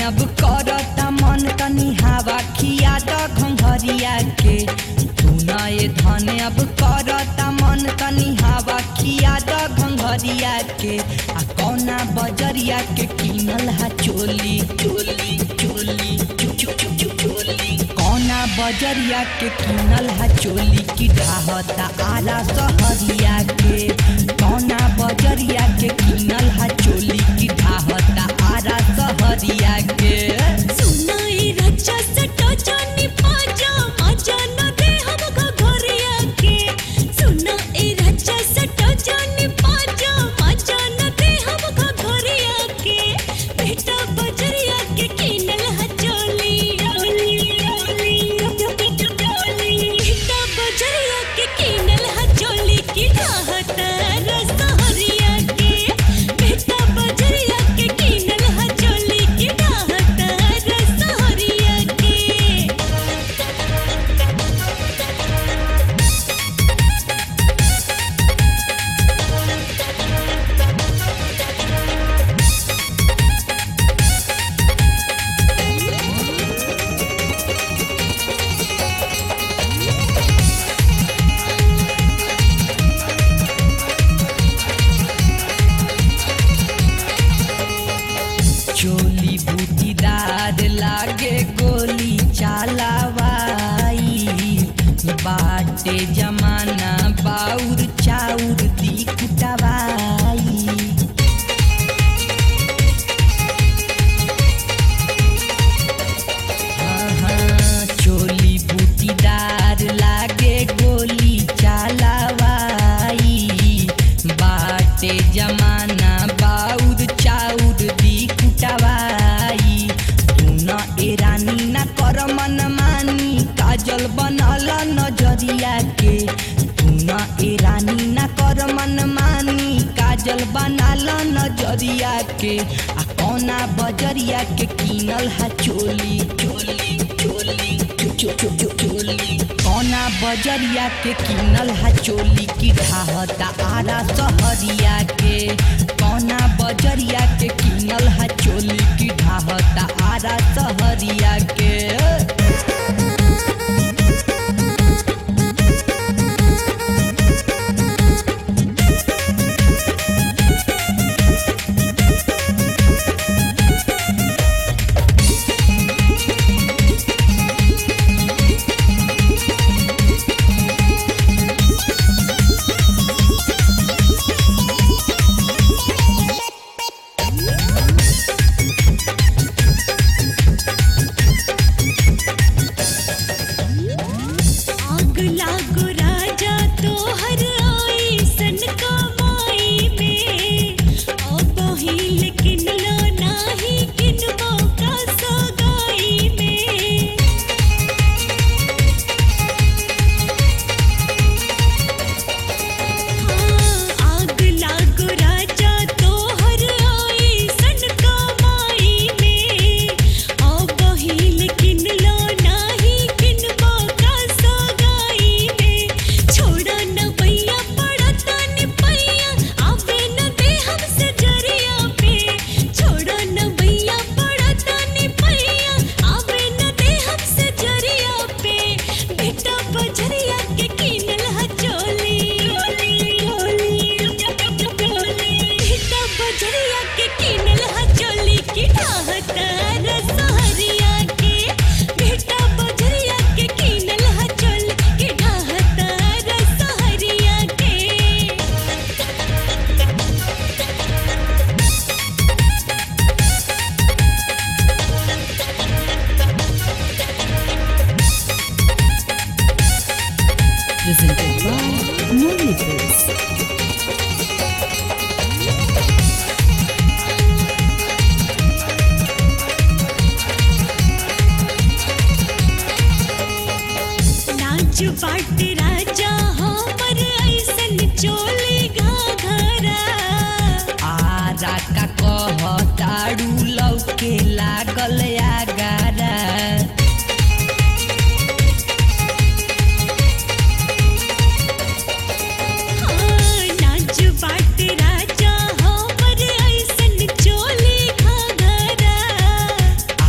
अब करता मन तनी हवा खिया द घंघरिया के सुनाए धन अब करता मन तनी हवा खिया द घंघरिया के आ कौना बजरिया के किनल हा चोली चोली चोली चो- चो- चो- चो- चोली कौना बजरिया के किनल हा चोली की ढाहता आला सहरिया के कौना बजरिया के किनल हा चोली की ढाहता आला सहरिया के सुनाई रचा सटा जानी पाजा मजा न दे हमको घरिया के सुनाई रचा सटा जानी पाजा मजा न दे हमको घरिया के बेटा बजरिया के किनल हचोली बेटा बजरिया के किनल हचोली की ढाहता रसहरिया के बेटा बजरिया के किनल हचोली की ढाहता रसहरिया के चोली बूटीदार लागे गोली चालावाई बाटे जमाना बाउर चाउर दी कुटवाई हाँ, चोली बूटीदार लागे गोली चालावाई बाटे जमाना बाउर चाउर दी कुटवाई तू न एरानी न कर मन मानी काजल बनल नजरिया के तू न एरानी न कर मन मानी काजल बनाल नजरिया के आ कौना बजरिया के किनल हा चोली चोली चोली चो- चो- चो- चो- चोली कौना बजरिया के किनल हा चोली की ढाहता आरा सहरिया के कौना बजरिया के किनल हा चोली की ढाहता आरा सहरिया के आग लागो राजा तोहर आई सन कमाई में ओ बहिल किनलो नाही किनबो का सगाई में हाँ, आग लागो राजा तोहर आई सन कमाई में ओ बहिल किनलो नाही किनबो का सगाई में छोड़ा न भैया पड़ता नि पैया आवे न दे हमसे जरिया पे छोड़ा न भैया पड़ता नि पैया आवे न दे हमसे जरिया पे बेटा बजरिया के किनल हचोली बेटा बजरिया के किनल हचोली की ढाहता रसहरिया के बेटा बजरिया के किनल हचोली की ढाहता रसहरिया के presented by Moonlittles. नाच बाट राजा हमर ऐसन चोली घाघरा आरा का कहताड़ू लौके लागल आगारा हाँ, नाच बाट राजा हमर ऐसन चोली घाघरा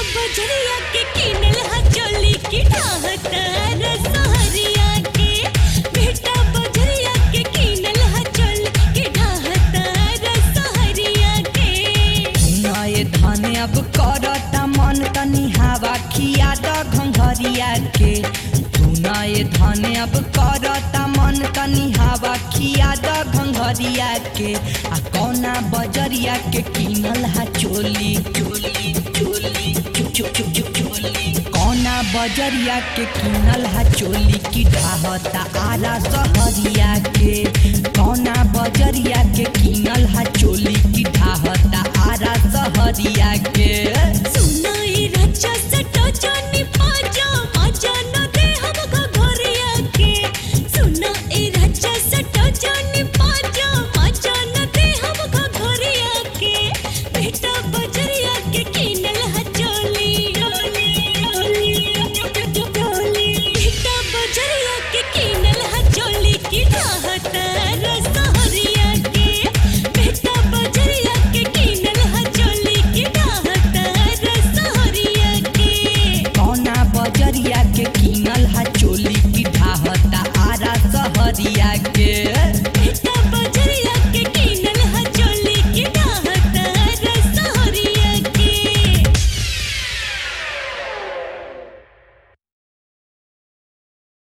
बजरिया के किनल हा चोली की ढाहता रसहरिया के बेटा बजरिया के किनल हा चोली की ढाहता रसहरिया के नए धन अब करता मन तनी हवा खिया द घंघरिया के तू नए धन अब करता मन तनी हवा खिया द घंघरिया के आ कौना बजरिया के किनल हा चोली चोली चोली चो चो चो चो चोली कौना बजरिया के किनल हा चोली की ढाहता आरा सहरिया के कौना बजरिया के किनल हा चोली की ढाहता आरा सहरिया के